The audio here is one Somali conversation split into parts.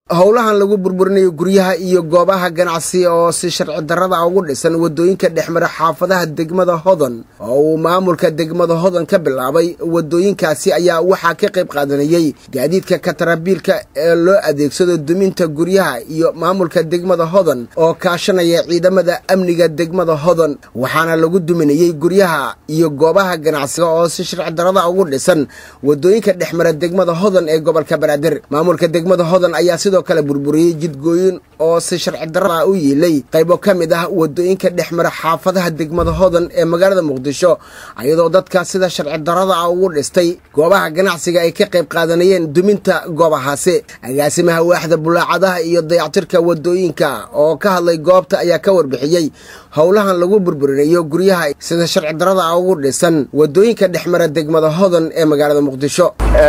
howlahan lagu burburinayo guryaha iyo goobaha ganacsi oo si sharci darrada ugu dhisan waddooyinka dhexmara xaafadaha degmada hodan oo uu maamulka degmada hodan ka bilaabay waddooyinkaasi ayaa waxaa ka qayb qaadanayey gaadiidka katarabiilka ee loo adeegsado duminta guryaha iyo maamulka degmada hodan oo kaashanaya ciidamada amniga degmada hodan waxaana lagu duminayey guryaha iyo goobaha ganacsiga oo si sharci darrada ugu dhisan waddooyinka dhexmara degmada hodan ee gobolka banaadir maamulka degmada hodan ayaa sidoo kale burburiyey jidgooyin oo si sharci darrada u yiilay qaybo ka mid ah waddooyinka dhexmara xaafadaha degmada hodan ee magaalada muqdisho iyadoo dadka sida sharci darrada ah ugu dhistay goobaha ganacsiga ay ka qayb qaadanayeen duminta goobahaasi agaasimaha waaxda bulaacadaha iyo dayactirka waddooyinka oo ka hadlay goobta ayaa ka warbixiyey howlahan lagu burburinayo guryaha sida sharci darrada ah ugu dhisan waddooyinka dhexmara degmada hodan ee magaalada muqdisho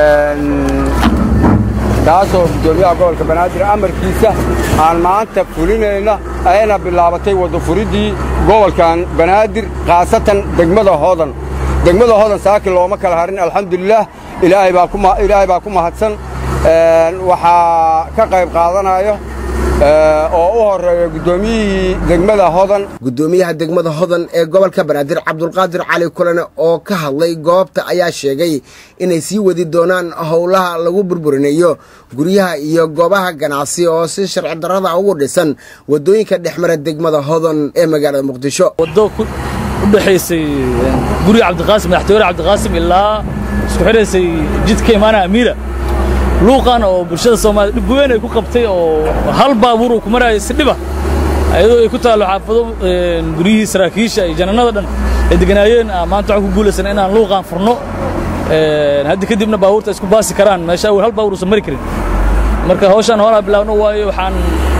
taasoo guddoomiyaha gobolka banaadir amarkiisa aan maanta fulinayna ayna bilaabatay waddafuridii gobolkan banaadir khaasatan degmada hodan degmada hodan saaki looma kala harin alxamdulilaah ilaahay baa ku mahadsan waxaa ka qayb qaadanayo oo u horeeya guddoomiyihii degmada hodan guddoomiyaha degmada hodan ee gobolka banaadir cabdulqaadir cali kulane oo ka hadlay goobta ayaa sheegay inay sii wadi doonaan howlaha lagu burburinayo guryaha iyo goobaha ganacsi oo si sharci darrada ugu dhisan waddooyinka dhexmara degmada hodan ee magaalada muqdisho waddo u dhexaysay guriga cabdiqaasim madaxtooyare cabdiqaasim ilaa isku xidhaysay jidka imaana amiira luuqan oo bulshada soomaaliyed dhib weyn ay ku qabtay oo hal baabuur uu ku maraayay si dhiba ayadoo ay ku taallo xaafado guryihii saraakiisha iyo janannada dhan ay deganaayeen maanta waxaan ku guulaysan inaan luuqaan furno haddi kadibna baabuurta isku baasi karaan meesha awel hal baabuur uusan mari karin marka hawshaan hoolaa bilaabno waayo waxaan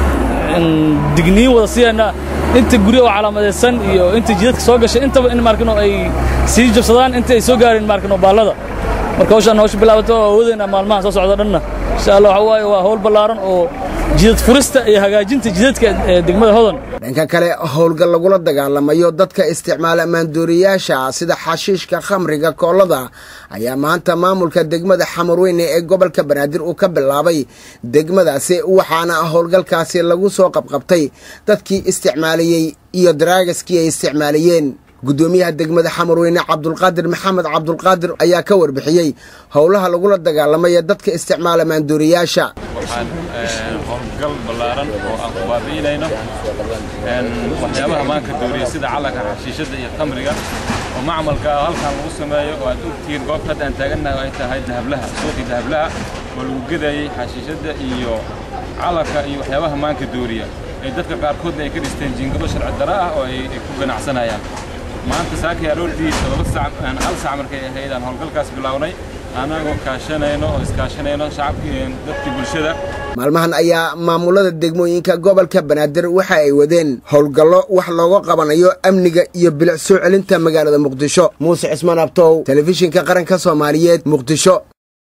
digniin wada siiyaynaa inta gurya oo calaamadaysan iyo inta jidadka soo gashay intaba in maarkino ay sii jabsadaan inta ay soo gaareen maarkino baallada marka hawshaan hawsha bilaabato oo awoodayna maalmaha soo socda dhanna insha allah waxa waaye waa hawl ballaaran oo jidad furista iyo hagaajinta jidadka ee degmada hodan dhanka kale howlgal lagula dagaalamayo dadka isticmaala maandooriyaasha sida xashiishka khamriga koollada ayaa maanta maamulka degmada xamarweyne ee gobolka banaadir uu ka bilaabay degmadaasi waxaana howlgalkaasi lagu soo qabqabtay dadkii isticmaalayey iyo daraagiskii ay isticmaalayeen guddoomiyaha degmada xamarweyne cabdulqaadir maxamed cabdulqaadir ayaa ka warbixiyey howlaha lagula dagaalamaya dadka isticmaala maandooriyaasha waxaan howlgal ballaaran oo aan ku baabi'inayno waxyaabaha maanka dooriya sida calanka xashiishadda iyo khamriga oo macmalka ah halkan lagu sameeyo oo aad ogtihiin goobta hadda aan taagannahay oo ay tahay dahablaha suuqii dahablaha oo lagu gedayey xashiishadda iyo calanka iyo waxyaabaha maanka dooriya ee dadka qaarkoodna ay ka dhisteen jiingado sharci dara ah oo ay ku ganacsanayaan maanta saakii aroortii todoba sac hal sac markay ahayd aan howlgalkaas bilownay anagoo kaashanayno oo iskaashanayno shacabkii dadkii bulshada maalmahan ayaa maamulada degmooyinka gobolka banaadir waxa ay wadeen howlgallo wax looga qabanayo amniga iyo bilic soo celinta magaalada muqdisho muuse cismaan abtow telefishinka qaranka soomaaliyeed muqdisho